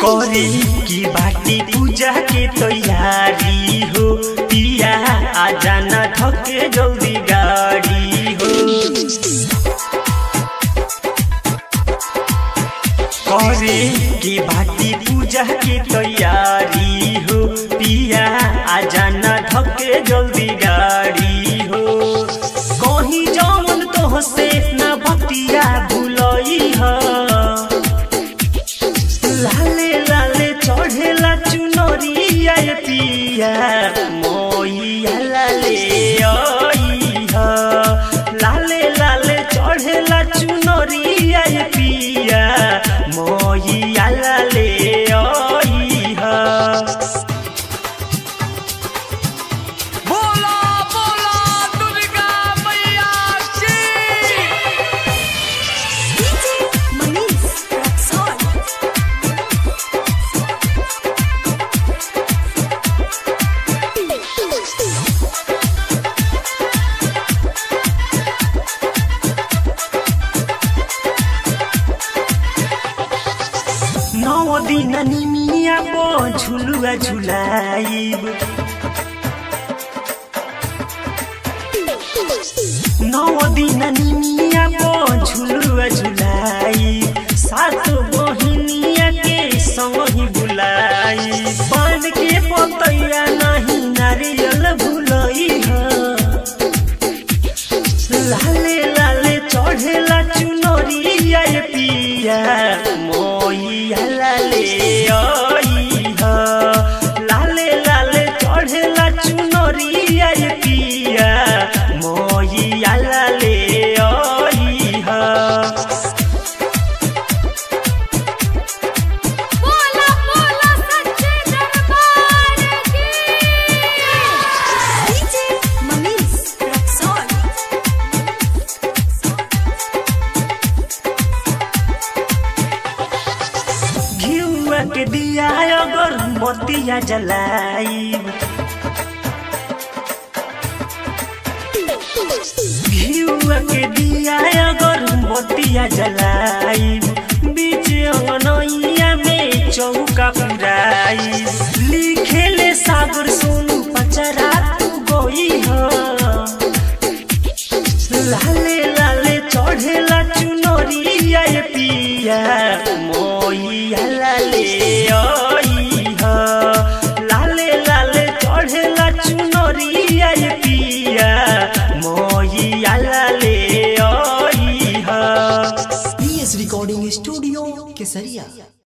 करे की बाटी पूजा के तैयारी हो पिया आ जाना थके जल्दी गाड़ी हो करे की बाटी पूजा के तैयारी हो पिया आ जाना थके जल्दी गाड़ी हो कहीं जौन तो से ना बतिया भूलई है लाले लाले चढ़ेला चुनरिया ये पिया मोइया लाले ओइहा लाले लाले चढ़ेला चुनरिया ये पिया मोइया लाले ओइहा बोला बोला दुर्गा मैया की DJ Manish Raxon. नौ दिन निमिया पो झुलुआ झुलाइब नौ दिन निमिया पो झुलुआ झुलाइब सात बहिनिया के संग ही बुलाई पान के पतैया नहीं नारियल भुलई है लाले लाले चढ़ेला चुनरिया ये पिया मोइया लाले ओइहा लाले लाले चढ़ेला चुनरिया ये पिया मोइया लाले ओइहा बोला बोला सच्चे दरबार की DJ Manish Raxon. घिउआ के दिया अगर मोतिया जलाइब घिउआ के दिया अगर मोतिया जलाइब बीच अंगनैया में चौका पुराइब लिखेले सागर सोनू पचरा तू गोई हो लाले लाले चढ़ेला चुनरिया ये पिया मोइया लाले ओइहा लाले लाले चढ़ेला चुनरिया ये पिया मोइया लाले ओइहा पीएस रिकॉर्डिंग स्टूडियो केसरिया